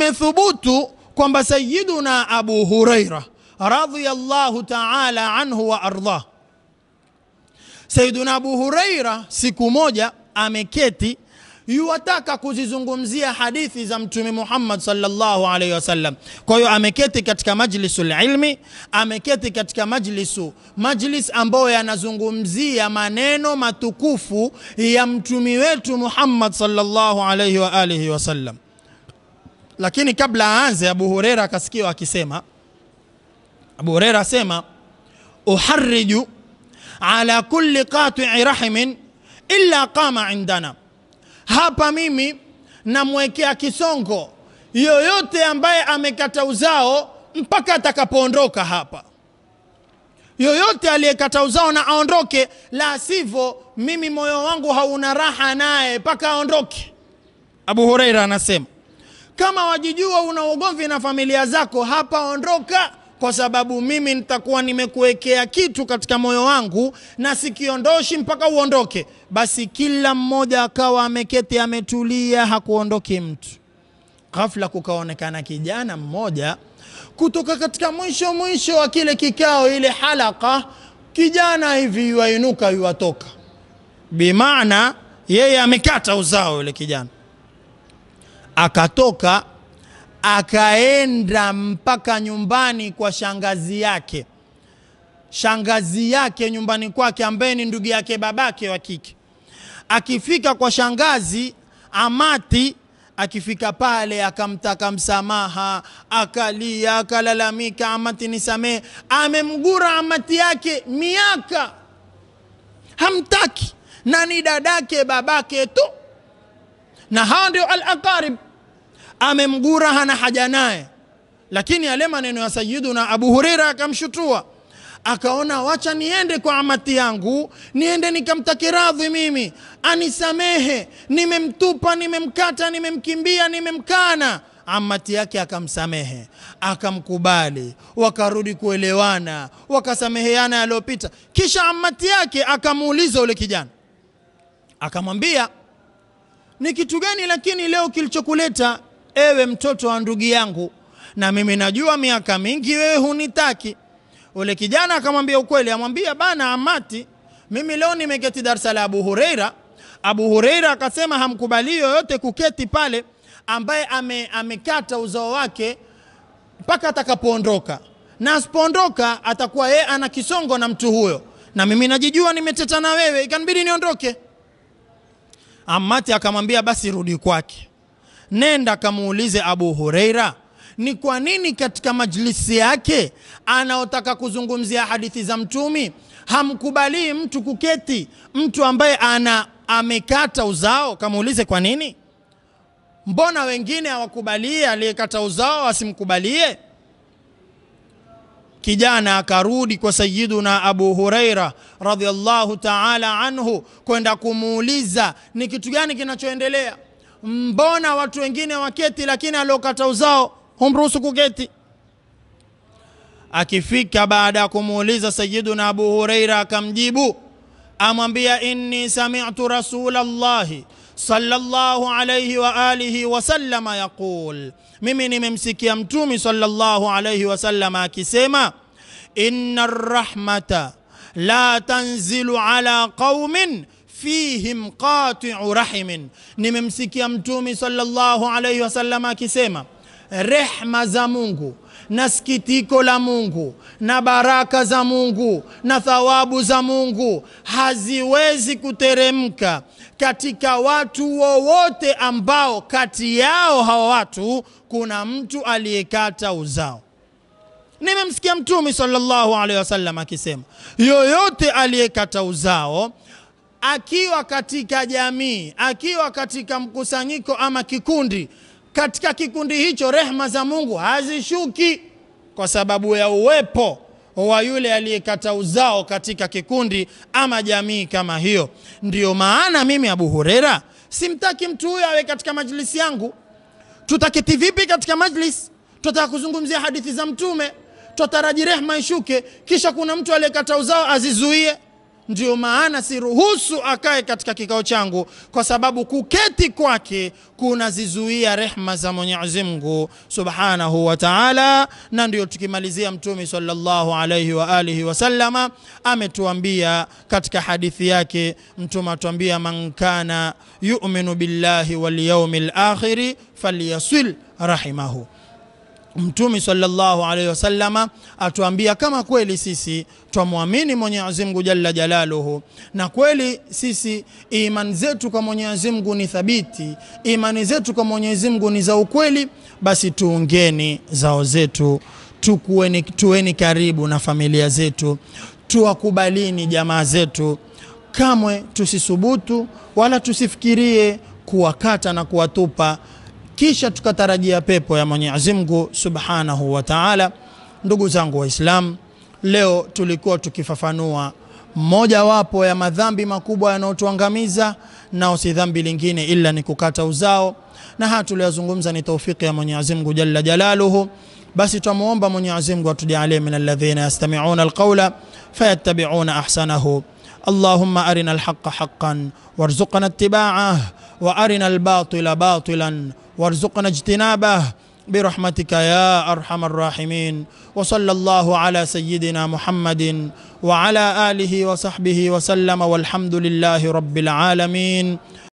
imethubutu kwamba sayiduna abu huraira radhiyallahu taala anhu wa ardhah sayiduna abu huraira siku moja ameketi yuwataka kuzizungumzia hadithi za mtume muhammad salllahu alaihi wasallam kwa hiyo ameketi katika majlisu lilmi ameketi katika majlisu majlis ambayo yanazungumzia maneno matukufu ya mtumi wetu muhammad salllahu alaihi wa alihi wasallam lakini kabla aanze abu hureira akasikiwa akisema abu hureira asema uhariju ala kulli qatii rahimin illa qama indana hapa mimi namwekea kisongo yoyote ambaye amekata uzao mpaka atakapoondoka hapa yoyote aliyekata uzao na aondoke la sivyo mimi moyo wangu hauna raha naye mpaka aondoke abu hureira anasema kama wajijua una ugomvi na familia zako hapa ondoka kwa sababu mimi nitakuwa nimekuwekea kitu katika moyo wangu na sikiondoshi mpaka uondoke basi kila mmoja akawa ameketi ametulia hakuondoki mtu ghafla kukaonekana kijana mmoja kutoka katika mwisho mwisho wa kile kikao ile halaka kijana hivi yuainuka yuwatoka bimaana yeye amekata uzao yule kijana akatoka akaenda mpaka nyumbani kwa shangazi yake shangazi yake nyumbani kwake ambaye ni ndugu yake babake wa kike akifika kwa shangazi amati akifika pale akamtaka msamaha akalia akalalamika amati nisamehe amemgura amati yake miaka hamtaki na ni dadake babake tu na hao ndio al aqarib amemgura hana haja naye lakini yale maneno ya sayiduna abu hureira akamshutua akaona wacha niende kwa amati yangu niende nikamtake radhi mimi anisamehe nimemtupa nimemkata nimemkimbia nimemkana amati yake akamsamehe akamkubali wakarudi kuelewana wakasameheana yaliyopita kisha amati yake akamuuliza ule kijana akamwambia ni kitu gani lakini leo kilichokuleta ewe mtoto wa ndugu yangu na mimi najua miaka mingi wewe hunitaki ule kijana akamwambia ukweli amwambia bana amati mimi leo nimeketi darsa la abu hureira abu hureira akasema hamkubalii yoyote kuketi pale ambaye ame, amekata uzao wake mpaka atakapoondoka na asipoondoka atakuwa yeye ana kisongo na mtu huyo na mimi najijua nimeteta na wewe ikanibidi niondoke amati akamwambia basi rudi kwake nenda akamuulize abu hureira ni kwa nini katika majlisi yake anaotaka kuzungumzia hadithi za mtumi hamkubalii mtu kuketi mtu ambaye ana amekata uzao kamuulize kwa nini mbona wengine hawakubalie aliyekata uzao asimkubalie kijana akarudi kwa sayiduna abu hureira radhiallahu taala anhu kwenda kumuuliza ni kitu gani kinachoendelea mbona watu wengine waketi lakini aliokata uzao humruhusu kuketi akifika baada ya kumuuliza sayiduna abu hureira akamjibu amwambia inni samitu rasula llahi sallallahu alayhi wa alihi wasallama yaqul mimi nimemsikia mtumi sallallahu alayhi wasallama akisema inna rahmata la tanzilu ala qaumin fihim qatiu rahimin nimemsikia mtumi sallallahu alayhi wasallama akisema rehma za mungu na sikitiko la mungu na baraka za mungu na thawabu za mungu haziwezi kuteremka katika watu wowote ambao kati yao hawa watu kuna mtu aliyekata uzao nimemsikia mtume sallallahu alaihi wasallam akisema yoyote aliyekata uzao akiwa katika jamii akiwa katika mkusanyiko ama kikundi katika kikundi hicho rehma za mungu hazishuki kwa sababu ya uwepo wa yule aliyekata uzao katika kikundi ama jamii kama hiyo ndiyo maana mimi abu hurera simtaki mtu huyo awe katika majlisi yangu tutaketi vipi katika majlis tutataka kuzungumzia hadithi za mtume twataraji rehma ishuke kisha kuna mtu aliyekata uzao azizuie ndio maana siruhusu akae katika kikao changu, kwa sababu kuketi kwake kunazizuia rehma za Mwenyezi Mungu subhanahu wa taala. Na ndio tukimalizia, Mtume sallallahu alayhi wa alihi wasallama ametuambia katika hadithi yake, Mtume atuambia, man kana yu'minu billahi wal yawmil akhiri falyasil rahimahu. Mtume sallallahu alaihi wasallama atuambia kama kweli sisi twamwamini Mwenyezi Mungu jalla jalaluhu, na kweli sisi imani zetu kwa Mwenyezi Mungu ni thabiti, imani zetu kwa Mwenyezi Mungu ni za ukweli, basi tuungeni zao zetu, tukueni, tuweni karibu na familia zetu, tuwakubalini jamaa zetu, kamwe tusisubutu wala tusifikirie kuwakata na kuwatupa kisha tukatarajia pepo ya Mwenyezi Mungu Subhanahu wa Ta'ala. Ndugu zangu Waislamu, leo tulikuwa tukifafanua mojawapo ya madhambi makubwa yanayotuangamiza, nao si dhambi lingine ila ni kukata uzao, na haya tuliyozungumza ni taufiki ya Mwenyezi Mungu jalla jalaluhu. Basi twamuomba Mwenyezi Mungu atujalie min alladhina yastami'una alqawla fayattabi'una ahsanahu. Allahumma arina alhaqqa haqqan warzuqna ittiba'ah wa arina albatila batilan warzuqna ijtinabah برحمتك يا ارحم الراحمين وصلى الله على سيدنا محمد وعلى اله وصحبه وسلم والحمد لله رب العالمين